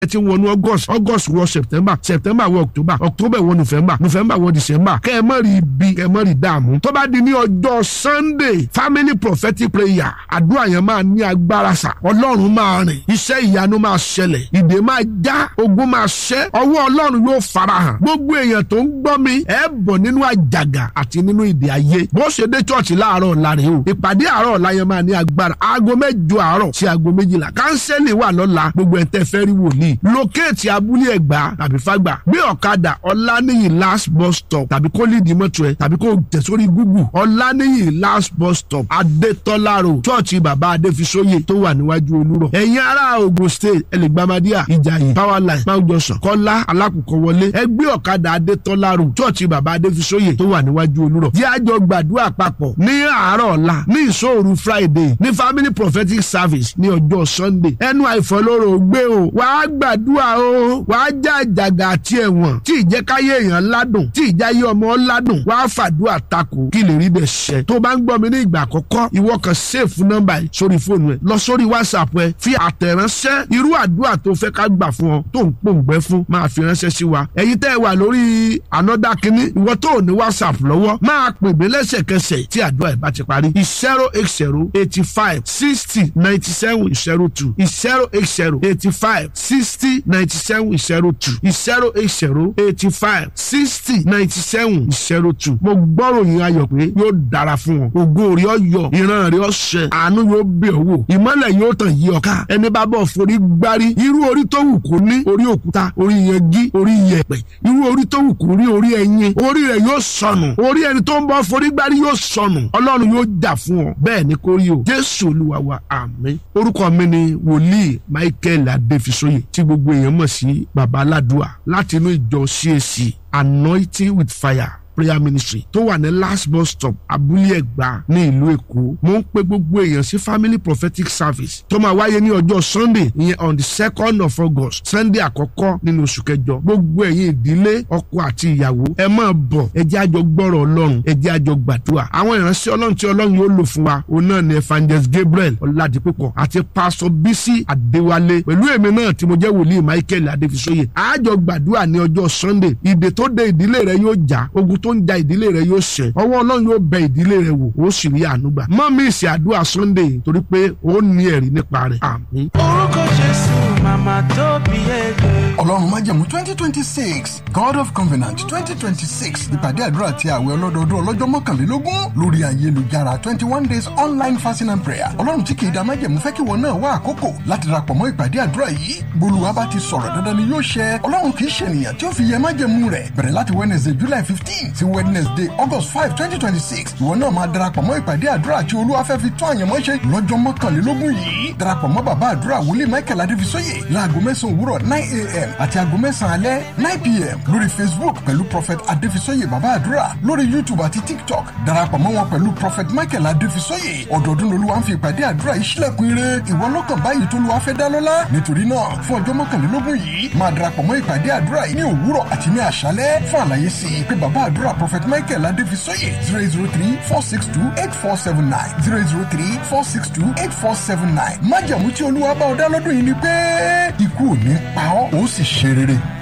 ẹ ti wọnú august august wọ september september wọ october october wọ november november wọ december kẹ́ ẹ mọ̀ rí ibi kẹ́ ẹ mọ̀ rí dààmú tó bá di ní ọjọ́ sunday family prophetic prayer àdúrà yẹn máa ní agbára sà ọlọ́run máa rìn iṣẹ́ ìyanu máa ṣẹlẹ̀ ìdè máa já ogun máa ṣẹ́ ọwọ́ ọlọ́run yóò farahàn gbogbo èèyàn tó ń gbọ́ mi ẹ bọ̀ nínú àjàgà àti nínú ìdè ayé bó ṣe dé chọ́ọ̀chì láàárọ̀ ọ̀la rèé o ìpàdé àárọ̀ ọ̀la yẹn máa ní agbára aago mẹ́jọ àárọ̀ sí aago méjìlá kánsẹ́lì wà lọ́la gbogbo ẹ̀ tẹ́ fẹ́ rí wòlíì lókèétì abúlé ẹ̀gbá tàbí fágbà gbé ọ̀kadà ọ̀lànìyí last bus stop tàbí kó lídìí mọ́tò ẹ̀ tàbí kó tẹ̀ sórí google ọ̀lànìyí last bus stop adétọ́lá road chọ́ọ̀chì bàbá adéfisóyè tó wà níwájú olúrọ̀ ẹ̀yin ará ogun state ẹlẹ́gbàmádìà ìjàyè powerline mount johnson kọ́lá alákùkọ wọlé ẹgbẹ́ ọ̀kadà adétọ́lá road chọ́ọ̀chì bàbá adéfisóyè tó wà níwájú olúrọ̀ jẹ́ àjọ gbàdúrà papọ̀ ní àárọ̀ ọ̀la ní ìṣòro friday ní family prophetic service ní ọjọ́ sunday ẹnu àìfọlọ́rọ̀ gbé o wàá gbàdúrà o wàá já àjàgà àti ẹ̀wọ̀n tí ìjẹ́káyé èèyàn ládùn tí ìjáyé ọmọ ládùn wàá fàdúrà takò kí lè rí bẹ́ẹ̀ ṣẹ tó bá ń gbọ́ mi ní ìgbà àkọ́kọ́ ìwọ kan sèfù nọ́mbà yìí sórí fóònù ẹ lọ sórí whatsapp ẹ fi àtẹ̀ránṣẹ́ irú àdúrà tó fẹ́ ká gbà fún ọ tó ń pòǹgbẹ́ fún máa fi ránṣẹ́ sí wa ẹ̀yin tẹ́ ẹ wà lórí anọ́dá kínní ìwọ tó ní whatsapp lọ́wọ́ máa pè mí lẹ́sẹ̀kẹsẹ̀ tí àdúrà ẹ̀ bá ti parí zero eight zero eighty five sixty ninety seven zero two zero eight zero eighty five sixty ninety seven zero two zero eight zero eighty five sixty ninety seven zero two mo gbọ́rọ̀ yín ayọ̀ pé yóò dára fún ọ ògo rẹ̀ ọ yọ ìran rẹ̀ ọ ṣẹ àánú yóò bẹ̀ ọ́ wò ìmọ́lẹ̀ yóò tàn yí ọ ká ẹni bá bọ̀ forí gbárí irú orí tó wù kó ní orí òkúta orí yẹgí orí yẹ̀pẹ̀ irú orí tó wù kó rí orí ẹyin orí rẹ̀ yóò sọnù orí ẹni tó ń bọ̀ forí gbárí yóò sọnù ọlọ́run yóò jà fún ọ bẹ́ẹ̀ ni kò rí o jésù olúwa wa àmín orúkọ mi ni wòlíì michael adéfisóyè tí gbogbo èèyàn mọ̀ sí baba aládùá láti inú ìjọ cac anointing with fire prayer ministry tó wà ní last bus stop abúlé ẹ̀gbá ní ìlú èkó mo ń pe gbogbo èèyàn sí family prophetic service tó máa wáyé ní ọjọ́ sunday ìyẹn on the second of august sunday àkọ́kọ́ nínú oṣù kẹjọ gbogbo ẹ̀yin ìdílé ọkọ àti ìyàwó ẹ máa bọ̀ ẹ jẹ́ àjọ gbọ́rọ̀ ọlọ́run ẹ jẹ́ àjọ gbàdúrà àwọn ìránṣẹ́ ọlọ́run tí ọlọ́run yóò lò fún wa òun náà ni evangelist gabriel ọ̀làdìpúpọ̀ àti pastor bisi adéwálé pẹ̀lú èmi náà tí mo jẹ́ wòlíì michael adéfisóyè àjọ gbàdúrà ní ọjọ́ sunday ìdè tó de ìdílé rẹ yóò já ogun tó ń ja ìdílé rẹ yóò ṣẹ ọwọ́ ọlọ́run yóò bẹ ìdílé rẹ wò ó sì rí àánú gbà mọ́ mi ìsìn àdúrà sunday torí pé ó ní ẹ̀rí nípa rẹ̀ àmín. orúkọ jésù màmá tó bí ẹgbẹ́. ọlọ́run májẹ̀mú twenty twenty six god of covenant twenty twenty six ìpàdé àdúrà àti àwẹ̀ ọlọ́dọọdún ọlọ́jọ́ mọ́kànlélógún lórí ayélujára twenty one days online fasting and prayer ọlọ́run tí kì í da májẹ̀mú fẹ́ kí wọn náà wá àkókò láti darapọ̀ mọ́ ìpàdé àdúrà yìí gbólúwa bá ti sọ̀rọ̀ dandan ni yóò ṣẹ ọlọ́run kì í ṣe ènìyàn tí ó fi yẹ májẹ̀mú rẹ̀ bẹ̀rẹ̀ láti wednesday july fifteen sí wednesday august five twenty twenty six ìwọ náà máa darapọ̀ mọ́ ìpàdé àdúrà tí olúwa fẹ́ fi tó àyànmọ́ ṣe lọ́jọ́ mọ́kànlélógún yìí darapọ̀ mọ́ bàbá àdúrà wòlíì michael adéfisóyè láago mẹ́sàn-án òwúrọ̀ nine a.m. àti aago mẹ́sàn-án alẹ́ nine p.m. lórí facebook pẹ̀lú prophet adéfisóyè bàbá àdúrà lórí youtube àti tiktok darapọ̀ mọ́ wọn pẹ̀lú prophet michael adéfisóyè ọdọọdún lolúwa ń fi ìpàdé àdúrà yìí sílẹ̀kùn ire ìwọ lọ́kàn báyìí tó lùwà fẹ́ dá lọ́lá nítorí náà fún ọjọ́ mọ́kànlélógún yìí máa darapọ̀ mọ́ ìpàdé àdúrà yìí ní òwúrọ̀ àti ní àṣálẹ́ fún àlàyé sí i pé bàbá àdúrà prophet michael adéfisóyè zero zero three four six two eight four seven nine zero zero three four six two eight four seven nine májàmú tí olúwa bá ọ dá lọ́dún yìí ni pé ikú ò ní pa ọ́ ó sì ṣe rere.